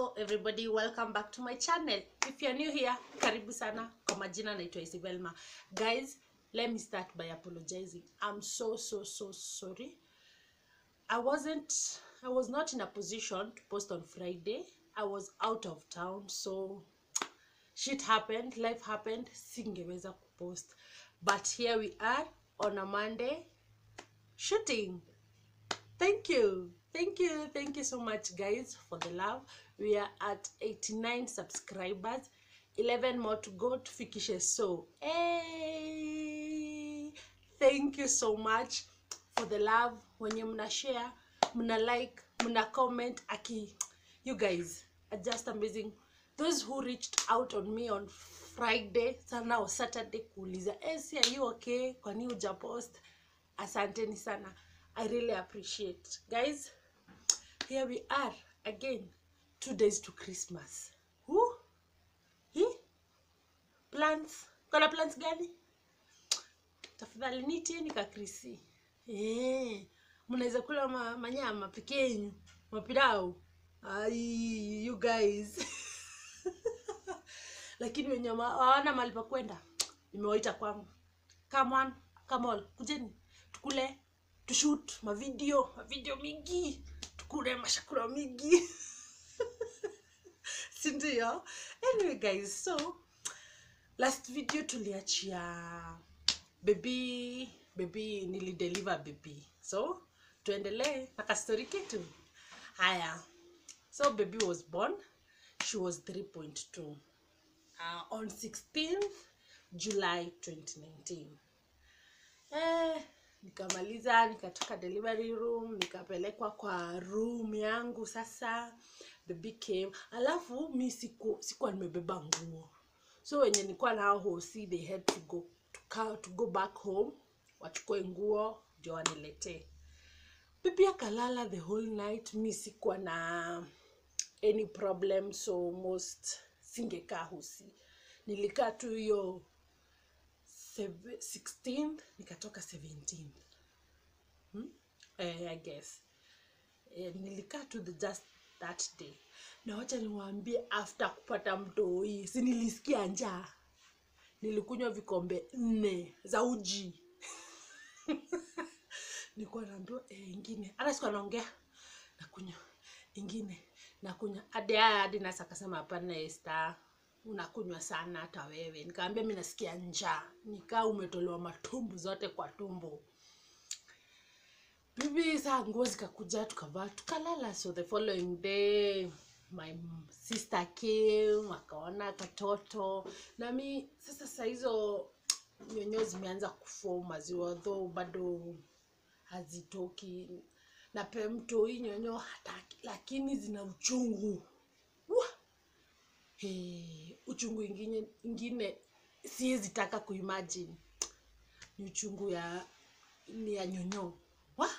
hello everybody welcome back to my channel if you're new here karibu sana kwa majina naitwa isibelma guys let me start by apologizing i'm so so so sorry i wasn't i was not in a position to post on friday i was out of town so shit happened life happened singeweza kupost but here we are on a monday shooting thank you thank you thank you so much guys for the love we are at 89 subscribers 11 more to go tufikishe so hey! thank you so much for the love wenye mna share mna like mna comment aki you guys are just amazing those who reached out on me on friday sana or saturday kuuliza esi are you okay kwani hujapost asanteni sana i really appreciate guys here we are again two days to christmas Woo? Hi? plans kona plans gani tafadhali nitieni kakrisi eh mnaweza kula ma, manyama peke yenyu mapirau ai you guys lakini wenye ma- hawana mahali pa kwenda nimewaita kwangu come on come on kujeni tukule tushut mavideo mavideo mingi tukule mashakula mingi sindio anyway guys so last video tuliachia bebi bebi nilideliver bebi so tuendelee na kastori ketu haya so baby was born she was 3.2 uh, on 16th july 2019 eh, nikamaliza nikatoka delivery room nikapelekwa kwa room yangu sasa baby came alafu mi siku sikuwa nimebeba nguo so wenye nilikuwa nao hosi they had to go to, ca- to go back home wachukue nguo ndio waniletee bibi akalala the whole night mi sikuwa na any problem so most singekaa hosi nilikaa tu hiyo seve- 16th nikatoka 17th hmm? eh, i guess eh, nilikaa tu the just that day na wacha niwaambie after kupata mtoi si nilisikia njaa nilikunywa vikombe nne za uji nilikuwa naambiwa eh, ingine hata siku anaongea nakunywa ingine nakunywa hadi haya hadi nasa akasema hapana Esther unakunywa sana hata wewe nikaambia mi nasikia njaa nikaa umetolewa matumbu zote kwa tumbo bibi saa nguo zikakuja tukavaa tukalala so the following day my sister came akaona katoto na mi sasa saa hizo nyonyo zimeanza kufua maziwa though bado hazitoki na pe mto hii nyonyo hataki lakini zina uchungu Wah! Hey, uchungu ingine, ingine siwezi taka kuimagine ni uchungu ya ni ya nyonyo Wah!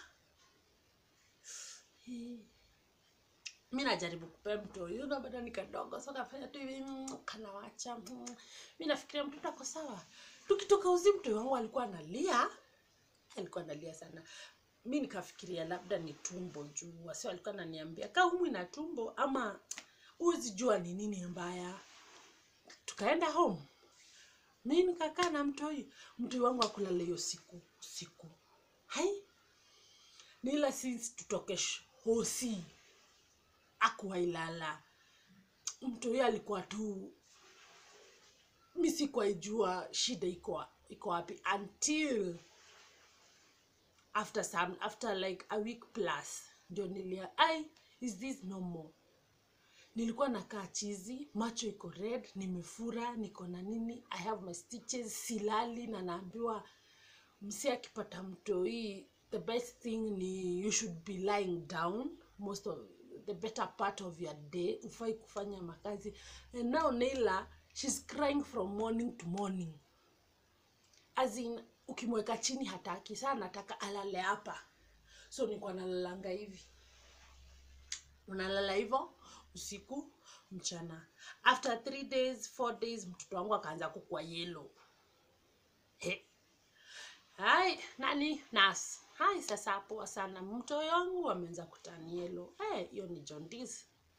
Hey. mi najaribu kupea mto hiyo na bado ni kadogo so kafanya tu hivi mm, kanawacha mm. mi nafikiria mtoto ako sawa tukitoka uzi mto wangu alikuwa analia alikuwa analia sana mi nikafikiria labda ni tumbo juu wasi alikuwa ananiambia kaa umwi na tumbo ama huwezi jua ni nini mbaya tukaenda home mi nikakaa na mtoi mtoi wangu akulala hiyo siku usiku hai nila since tutoke sh- hosi akuwailala mtoi alikuwa tu mi sikuwaijua shida iko iko wapi until after some after like a week plus ndio nilia ai is this normal nilikuwa nakaa chizi macho iko red nimefura niko na nini i have my stitches silali na naambiwa msi akipata mtoi the best thing ni you should be lying down most of the better part of your day ufai kufanya makazi and now neila she's crying from morning to morning as in ukimweka chini hataki saa nataka alale hapa so nikuwa nalalanga hivi unalala hivyo usiku mchana after three days four days mtoto wangu akaanza kukua yelo he hai nani nas hai sasa poa sana mtoto wangu ameanza kutani yelo Eh, hiyo ni jaundice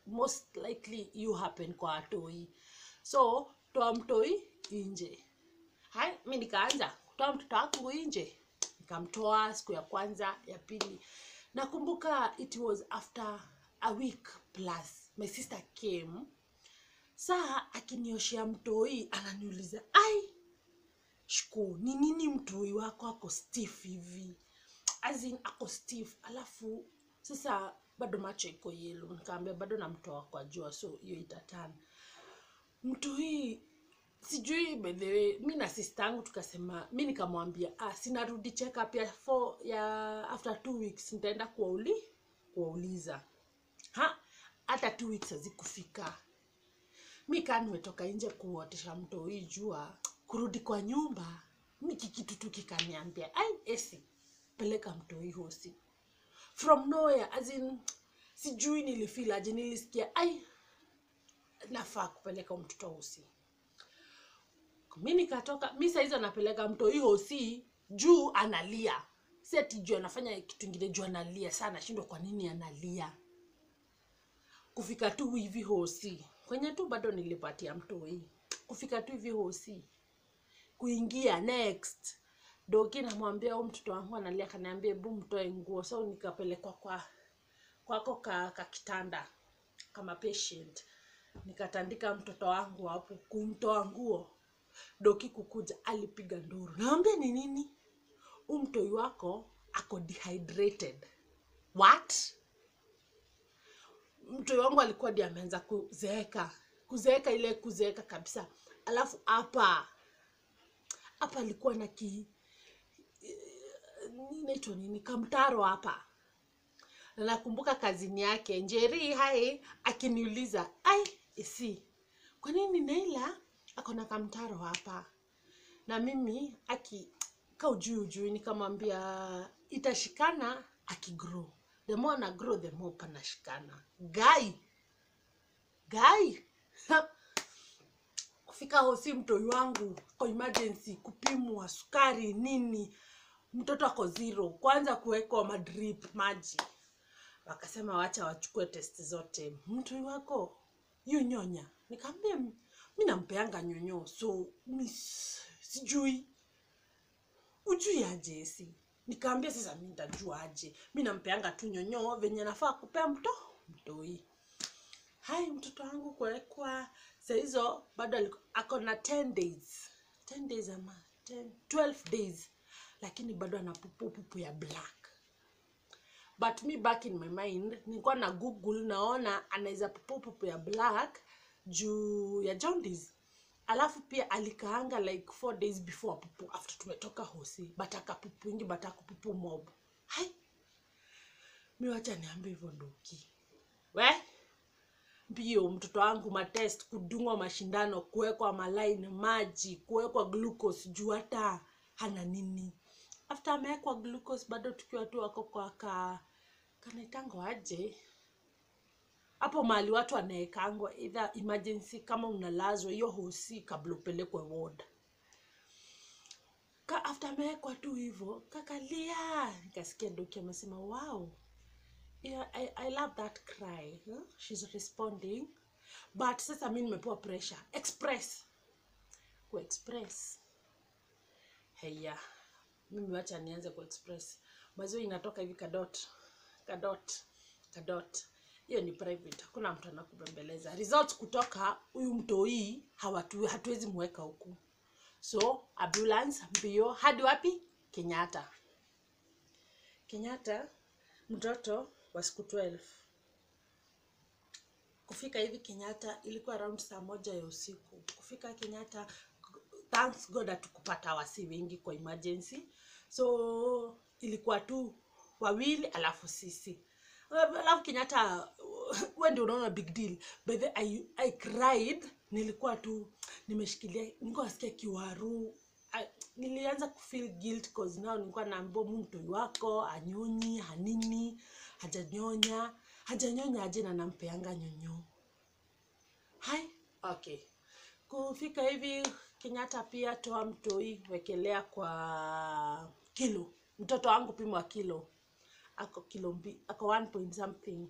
most likely you happen kwa watoi so toa mtoi nje hai mi nikaanza kutoa mtoto wangu nje nikamtoa siku ya kwanza ya pili nakumbuka it was after a week plus my sister came saa akinioshea mtoi ananiuliza ai shku ni nini mtoi wako ako stiff hivi as in ako stiff alafu sasa bado macho iko yelo nikaambia bado namtoa kwa jua so hiyo itatana mtoi sijui by the way mi na sister yangu tukasema mi nikamwambia ah, sinarudi check up ya, four, ya after two weeks nitaenda kuwauli kuwauliza ha hata two weeks hazikufika mi kaa nimetoka nje kuotesha mtoi jua kurudi kwa nyumba miki kitu tu kikaniambia ai esi peleka mtoi hosi from nowhere as in sijui nilifeel aje nilisikia ai nafaa kupeleka mtoto hosi mi nikatoka mi saizi anapeleka mtoi hosi juu analia si ati juu anafanya kitu ingine juu analia saa nashindwa kwa nini analia kufika tu hivi hosi kwenye tu bado nilipatia mtoi kufika tu hivi hosi kuingia next doki namwambia huu mtoto wangu analia kaniambia bu mtoe nguo so nikapelekwa kwa kwako ka, ka kitanda kama patient nikatandika mtoto wangu hapo kumtoa nguo doki kukuja alipiga nduru nawambia ni nini huu mtoi wako ako dehydrated what mtoi wangu alikuwa di ameanza kuzeeka kuzeeka ile kuzeeka kabisa alafu hapa hapa alikuwa na ki inaitwa nini kamtaro hapa na nakumbuka kazini yake njeri hai akiniuliza ai isi kwa nini naila akona kamtaro hapa na mimi aki ka ujui ujui nikamwambia itashikana akigrow the more na grow the more panashikana gai gai kufika hosi mtoi wangu kwa emergency kupimwa sukari nini mtoto ako zero kwanza kuwekwa madrip maji wakasema wacha wachukue test zote mtoi wako yu nyonya nikaambia mi nampeanga nyonyo so mi s- sijui ujui aje esi nikaambia sasa mi ntajua aje mi nampeanga tu nyonyo venye nafaa kupea mto mtoi hai mtoto wangu kuwekwa sahizo bado aliku- ako na 10 days 10 days ama 10, 12 days lakini bado ana pupu pupu ya black but me back in my mind nilikuwa na google naona anaweza pupu pupu ya black juu ya jaundice alafu pia alikaanga like four days before pupu after tumetoka hosi but akapupu ingi but akupupu mob hai mi wacha niambie hivyo ndoki we mbio mtoto wangu matest kudungwa mashindano kuwekwa malaini maji kuwekwa glucose juu hata hana nini after amewekwa glucose bado tukiwa tu wako kwa ka kanaitango aje hapo mahali watu wanaekangwa either emergency kama unalazwa hiyo hosi kabla upelekwe ward ka after amewekwa tu hivyo kakalia nikasikia doki amesema wow yeah, I, I love that cry huh? she's responding but sasa mi nimepewa pressure express kuexpress heya mimi wacha nianze kuexpress maziwa inatoka hivi kadot kadot kadot hiyo ni private hakuna mtu anakubembeleza result kutoka huyu mtoi hawatu hatuwezi mweka huku so ambulance mbio hadi wapi kenyatta kenyatta mtoto wa siku 12 kufika hivi kenyatta ilikuwa around saa moja ya usiku kufika kenyatta thanks god hatukupata wasi wengi kwa emergency so ilikuwa tu wawili alafu sisi alafu kenyatta we ndio unaona big deal by the I, I cried nilikuwa tu nimeshikilia nilikuwa nasikia kiwaru I, nilianza kufeel guilt cause now nilikuwa naambia mu mtoi wako anyonyi hanini hajanyonya hajanyonya aje na nampeanga nyonyo hai okay kufika hivi kenyatta pia toa mtoi wekelea kwa kilo mtoto wangu pimwa kilo ako kilo mbi, ako one point something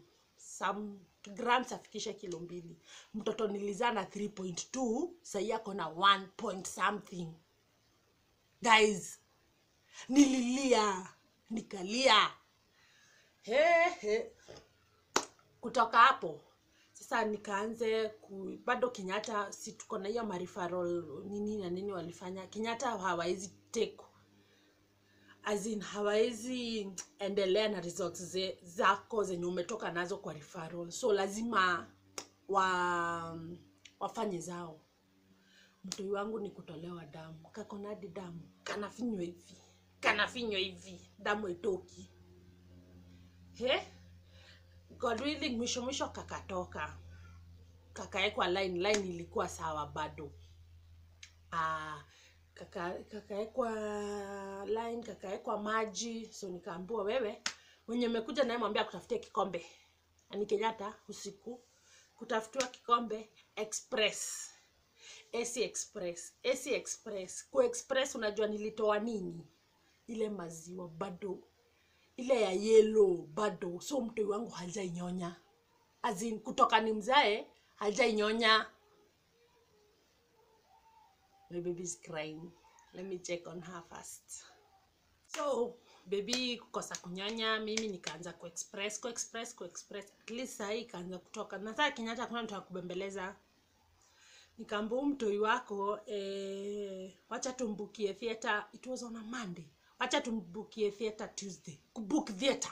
some grants afikishe kilo mbili mtoto nilizaa na 3.2 sahii ako na 1 point something guys nililia nikalia he, he. kutoka hapo sasa nikaanze ku, bado kenyatta si tuko na hiyo marifaral nini na nini walifanya kenyatta hawawezi take as in hawawezi endelea na results ze, zako zenye umetoka nazo kwa referral so lazima wa wafanye zao mtoi wangu ni kutolewa damu kakonadi damu kanafinywa hivi kanafinywa hivi damu itoki he god willing mwisho mwisho kakatoka kakaekwa line line ilikuwa sawa bado ah, kaka- kakaekwa line kakaekwa maji so nikaambiwa wewe mwenye umekuja naye mwambia kutafutia kikombe ni kenyatta usiku kutafutiwa kikombe express AC express AC express ku express unajua nilitoa nini ile maziwa bado ile ya yellow bado so mtoi wangu hajainyonya azin kutoka ni mzae hajainyonya my baby is crying let me check on her first so baby kukosa kunyonya mimi nikaanza kuexpress kuexpress kuexpress at least sahii ikaanza kutoka na saa kenyatta kuna mtu akubembeleza nikaambia huu mtoi wako eh, wacha tumbukie theatre it was on a monday wacha tumbukie theatre tuesday kubook theatre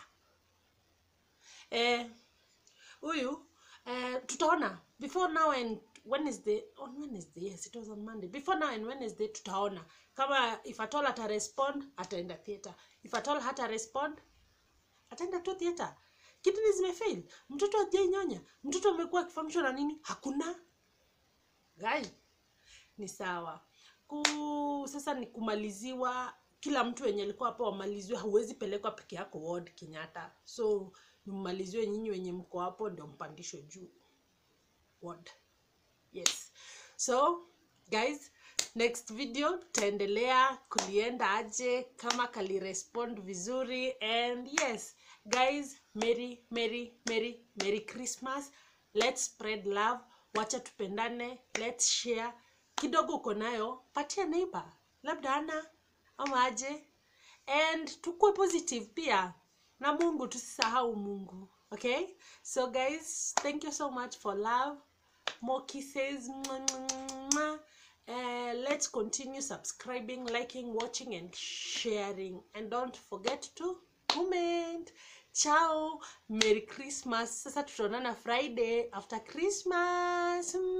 eh, huyu eh, tutaona before now and wednesday on wednesday yes it was on monday before now and wednesday tutaona kama if at all ata respond ataenda theatre if at all hata respond ataenda tu theatre kidney zimefail mtoto hajainyonya mtoto amekuwa akifamishwa na nini hakuna gai ni sawa ku sasa ni kumaliziwa kila mtu wenye alikuwa hapo wamaliziwe hauwezi pelekwa peke yako ward kenyatta so mmaliziwe nyinyi wenye mko hapo ndio mpandishwe juu ward yes so guys next video tutaendelea kulienda aje kama kalirespond vizuri and yes guys merry merry merry merry christmas let's spread love wacha tupendane let's share kidogo uko nayo patia neighbor labda ana ama aje and tukue positive pia na mungu tusisahau mungu okay so guys thank you so much for love more kisses Mwah, mwah, mwah. Uh, let's continue subscribing liking watching and sharing and don't forget to comment ciao merry christmas sasa tutaonana friday after christmas